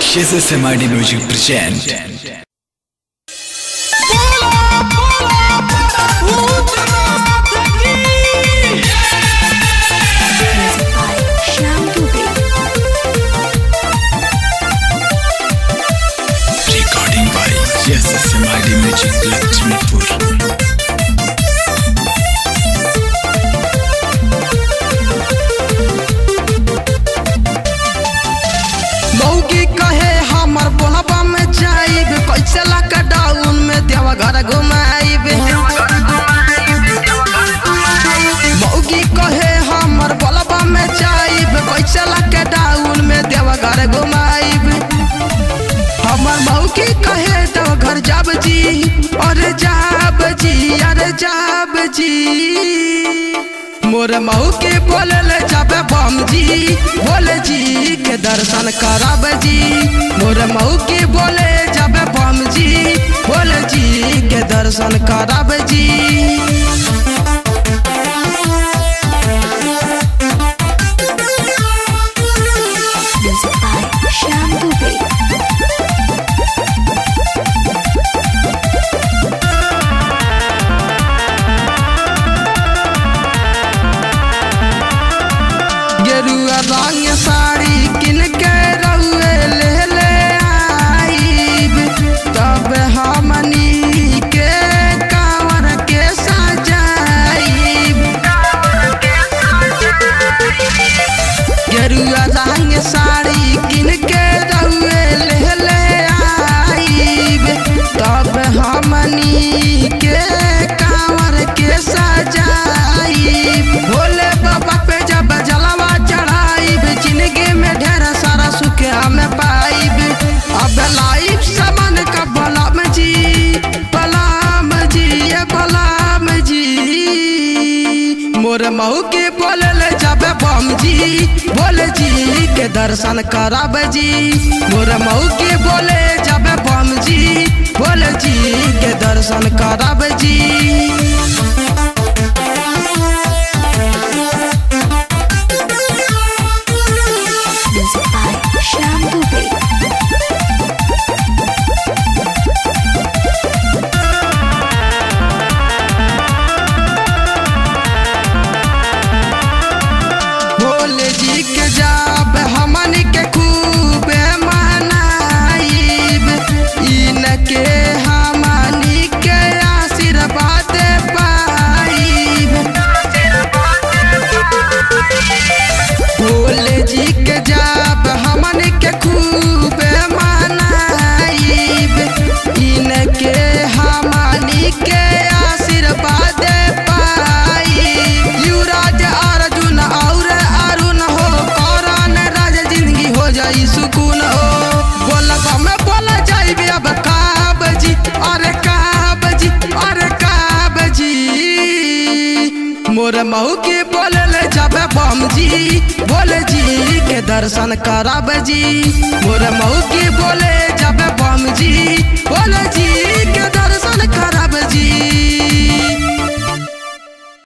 SMID Music present. Music by Shyam Dubey. Recording by SMID Music Lakshmipur. मौगी कहे हमर बोलबा में जाइब कैसे लॉकडाउन में देवा घर घुमाइब मौगी कहे हमर बोलबा में जाइब कैसे लॉकडाउन में देवा घर घुमाइब हमर मौगी कहे देवा घर जाब जी अरे जाब जी अरे जाब जी मोर मऊ के बोलल जाबे बम जी बोले जी के दर्शन करब जी मोर मऊ के बोले जाबे बम जी बोले जी के दर्शन करब जी Music by Shyam Dubey. गेरुआ रंग साड़ी किन के रउए ले ले आईब तब हमनी के कांवर के सजाईब गेरुआ रंग साड़ी किन के रउए ले ले आईब तब हमनी के कांवर के सजाईब भोले बाबा पे जब जलवा चढ़ाईब जिंदगी में ढेर सारा सुख हमें पाईब अब लाइफ सामान का बलाम जी बलाम जी ये बलाम जी मोर मऊ के बोलल जाबे बम जी बोले जी के दर्शन करब जी मोर मऊ के बोले जाबे बम जी बोले जी के दर्शन करब जी Music by Shyam Dubey. Bhole जी के जाब हमन के खूब मनाइब इनके हमनी के आशीर्वाद पाइब भोले जी के जाब हमन के खूब मनाइब इनके हमनी के आशीर्वाद पाइब युवराज अर्जुन और अरुण हो कौरन राज जिंदगी हो जाई सुकून हो बोलब में बोला जाइबे अब काब जी अरे काब जी अरे काब जी मोर मऊ के बोलल जाबे बम जी बोले जी के दर्शन करब जी मोर मऊ के बोले जाबे बम जी बोले जी के दर्शन करब जी